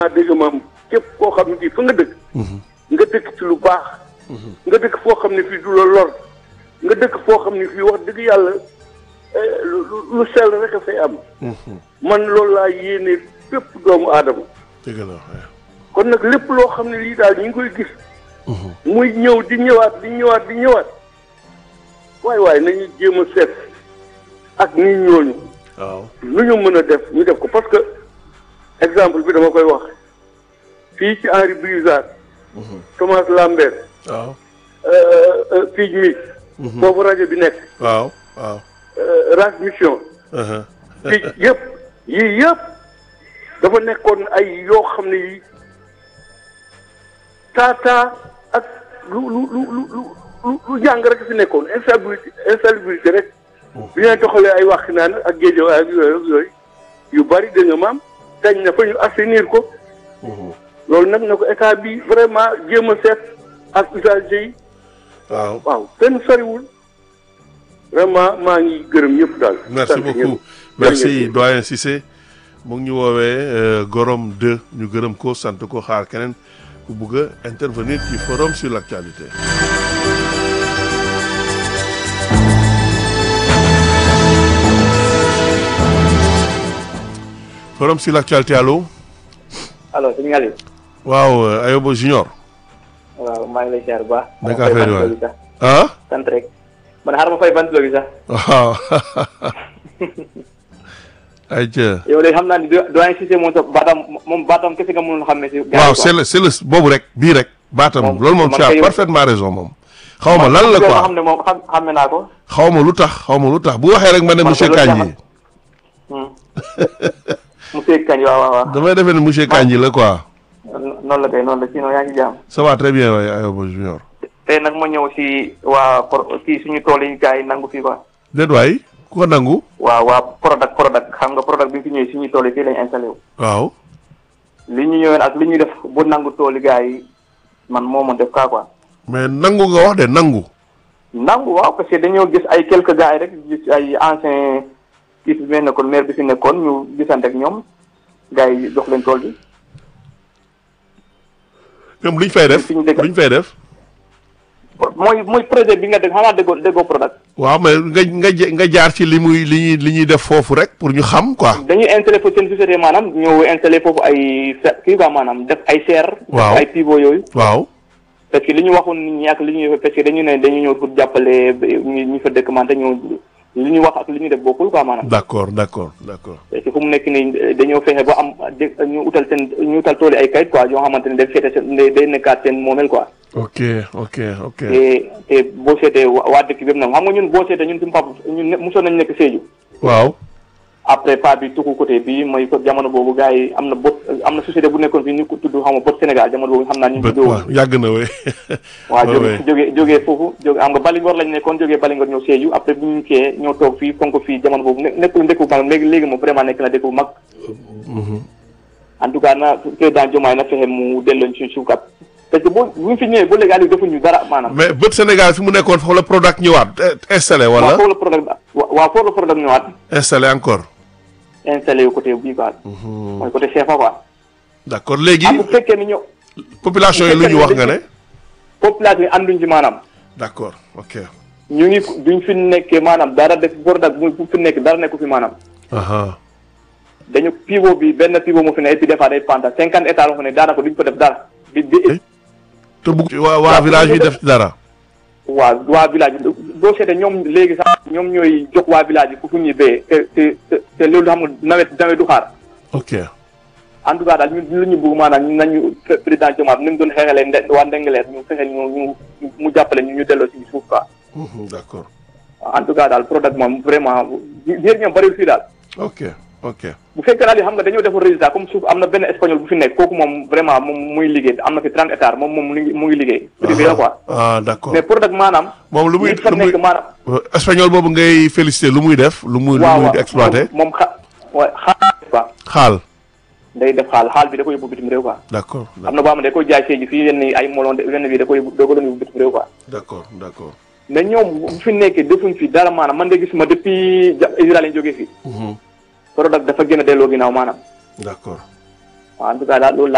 dégg maam képp koo xam ne kii fa nga dëkk nga dëkk ci lu baax nga dëkk foo xam ne fii du la lor nga dëkk foo xam ne fii wax dëgg yàlla lu lu sell rek a fay am man loolu laa yéene bépp doomu aadama dëgg la kon nag lépp loo xam ne lii daal ñu ngi koy gis muy ñëw di ñëwaat di ñëwaat di ñëwaat waaye waaye nañu jéem a seet ak nit ñooñu waaw lu ñu mën a def ñu def ko parce que exemple bi dama koy wax fii ci Henri Brizard Thomas Lambert waaw fii mi foofu rajo bi nekk waaw waaw Ras Mission fii yëpp yii yëpp dafa nekkoon ay yoo xam ne yi taataa ak lu lu lu lu lu lu jàng rek fi nekkoon instabilité instabilité rek bi ñu doxalee ay wax naan ak géejo ak yooyu ak yooyu yu bari dégg nga maam dañ na fa ñu assainir ko loolu nag na ko état bi vraiment jéem a seet ak usagers yi waaw waaw kenn soriwul vraiment maa ngi gërëm ñëpp daal merci sant beaucoup ñëpp. merci doyen Cissé mu ngi ñu woowee Gorom 2 ñu gërëm ko sant ko xaar keneen ku bugg a intervenir ci forum sur l'actualité forum sur l'actualité allo alors sëñ Aliou. waaw Ayobo Junior waaw maa ngi lay ziar bu baax. Naka affaire yi waay? bi sax ah sant rek. man xaaral ma fay bantuloo bi sax. waaw ayca yow léegi xam naa ni do- doyen Cissé moom sax baatam moom baatam kese nga mënul xam ne si. waaw c'est le c'est le boobu rek bii rek baatam Moom- loolu moom man tu as kay- parfaitement raison moom xaw ma lan la nga quoi xam ne moom xam xàmme naa ko. xaw ma lu tax xaw ma lu tax bu waxee rek ma ne Man monsieur ko loolu Kandji monsieur Kañ waaw waaw waaw. damay defee ne monsieur Kandji la quoi noonu la kay noonu la sinon yaa ngi jàmm. ça va très bien waaye Ayoba Junior tey nag ma ñëw si waa pro kii suñu tool yi gars yi nangu fii quoi. déet waay ku ko nangu waaw waa Prodac Prodac xam nga Prodac bi fi ñëwee suñuy tool yi fii lañ installé wu. waaw li ñu ñëwee ak li ñu def bu nangu tool yi gars yi man moo ma def kaa quoi. mais nangu nga wax de nangu nangu waaw parce que dañoo gis ay quelques gars yi rek gis ay ancien kii fi mel nekkoon maire bi fi nekkoon ñu gisante ak ñoom gars yi jox leen tool bi ñoom luñ fay def fi ñu dëkk- luñ fay def mooy mooy projet bi nga dégg xanaa déggoo déggoo Prodac waaw mais nga nga ja- nga jaar ci li muy li ñuy li ñuy def foofu rek pour ñu xam quoi dañuy installé foofu seen société maanaam ñëw installé foofu ay fe kii quoi maanaam def ay serre Waaw. def ay pivot yooyu waaw parce que li ñu waxoon nit ñi ak li ñuy parce que dañu ne dañu ñëw pour jàppale ñi ñi fa dëkk man te ñoo li ñu wax ak li ñu def bokkul quoi maanaam d'accord d'accord d'accord parce que fu mu nekk nii dañoo fexe ba am dé- ñu utal seen ñu utal tool yi ay kayit quoi yoo xamante ne day féete seen day day nekkaat seen moomeel quoi. ok ok ok te te boo seetee wa- waa dëkk bi nag xam nga ñun boo seetee ñun suñu papa ñun ne mosoon nañu nekk Sédhiou. waaw après pas bi tukku côté bii mooy ko jamono boobu gars yi am na bot am na société bu nekkoon fii ñu ko tudd xam nga bot Sénégal jamono boobu xam naa ñu bët tuddoo. waaw yàgg na we waaw Ouais, jóge ouais. jóge jógee foofu jóge xam nga Balingor lañ nekkoon jógee Balingor ñëw Sédhiou après bu ñu kee ñoo toog fii fonk fii jamono boobu ne nekkul dëkk bu mag léegi léegi moom vraiment nekk na dëkk bu mag. en tout cas na président Diomaye na fexe mu delloo ñu suuf kat parce que boo bu ñu fi ñëwee ba léegi Aliou defuñu dara maanaam. mais bët Sénégal fi mu nekkoon foofu la Prodac ñëwaat eh, installé waaw wala foofu la problème waaw foofu la problème ñëwaat installé encore installé yu côté bii quoi. mooy côté CFA quoi. d'accord léegi ah bu fekkee ni ñëw population yi lu ñu wax nga ne population yi ànduñ ci maanaam. d'accord ok ñu ngi duñ fi nekkee maanaam dara def Prodac bu bu fi nekk dara nekku fi maanaam. aha dañu pivot bi benn pivot mu fi ne et puis des fois day panta cinquante hectares la fa ne daanaka duñ ko def dara. di di te bugg waa waa village bi def ci dara waa waa village bi boo seetee ñoom léegi sax ñoom ñooy jox waa village bi fu fu ñuy béyee te te te te loolu xam nga nawet nawet du xaar. ok en tout cas daal ñun lu ñu bëgg maanaam ñun nañu président Diomaye ni mu doon xeexalee nde waa Ndengaleer ñu fexe ñu ñu mu jàppale ñu ñu delloo si suuf quoi. Mhm, d'accord en tout cas daal Prodac moom vraiment biir ñoom bëriwul fii daal. ok ok bu fekkee daal yi xam nga dañoo defar résultat comme suuf am na benn espagnol bu fi nekk kooku moom vraiment moom muy liggéey am na fi 30 hectares moom moom mu ngi mu ngi liggéey. privé la quoi. ah d'accord mais Prodac maanaam. moom lu muy nit fa lu muy nekk maanaam. espagnol boobu ngay féliciter lu muy def lu muy lu waaw muy waaw exploiter moom moom xa wa xaal quoi xaal day def xaal xaal bi da ko yóbbu bitim réew quoi. d'accord am na boo xam ne da koy jaay séegi fii yenn ay molon de yenn bi da koy yóbbu da ko doon yóbbu bitim réew quoi. d'accord d'accord mais ñoom bu fi nekkee defuñ fi dara maanaam man de gisuma depuis ja Israël lañ jógee fii. Mhm, Prodac dafa gën a delloo ginnaaw maanaam. d'accord waaw en tout cas daal loolu